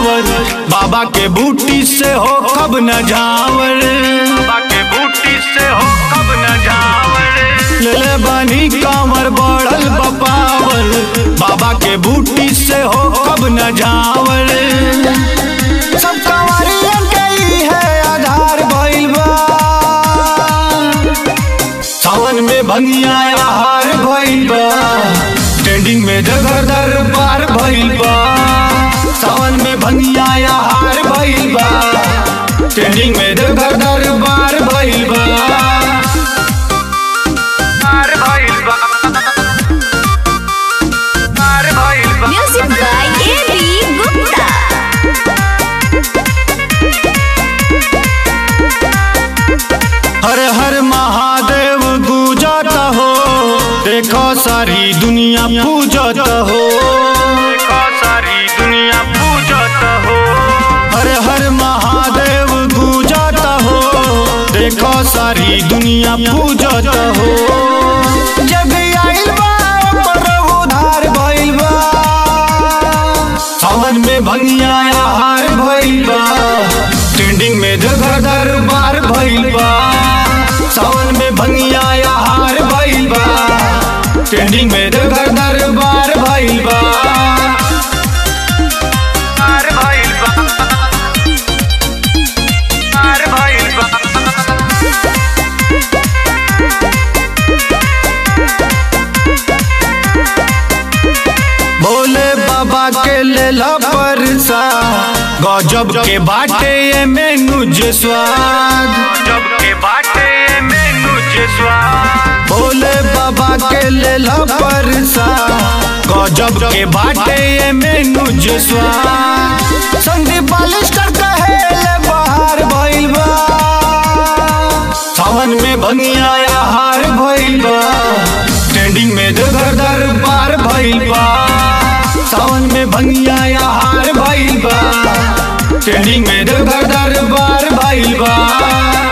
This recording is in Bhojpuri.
पावर बाबा के बूटी से हो कब न जावर बाबा के बूटी से हो कब न जावर ले ले बानी कांवर बढ़ल बपावर बाबा के बूटी से हो कब न जावर सब कंवरियन के ही है आधार भइल बा सावन में भंगिया हार भइल बा ट्रेंडिंग में जगह दरबार भइल बा सावन में भंगिया हार भइल बा ट्रेंडिंग में जगह दरबार भइल बा हार भइल बा हार भइल बा Music by A.B. Gupta. हर हर महादेव गूंजत हो देखो सारी दुनिया पूजत हो देखो सारी दुनिया पूजत हो हर हर महादेव गूंजत हो देखो सारी दुनिया पूजत हो जब आइल बा ओकर उधार भइल बा सावन में भंगिया हार भइल बा ट्रेंडिंग में जगह दरबार भइल बा सावन में भंगिया हार भइल बा ट्रेंडिंग में जगह दरबार भइल बा हार भइल बा हार भइल बा भोले बाबा के लेला परसा गजब के बाटे ये मेनू जे स्वाद गजब के बाटे ये मेनू जे स्वाद भोले बाबा के लेला परसा गजब के बाटे ये मेनू जे स्वाद संदीप बालिस्टर कहे ले बाहर भइल बा सावन में भंगिया हार भइल बा ट्रेंडिंग में जगह दरबार भइल बा सावन में भंगिया हार भइल बा ट्रेंडिंग में जगह दरबार भइल बा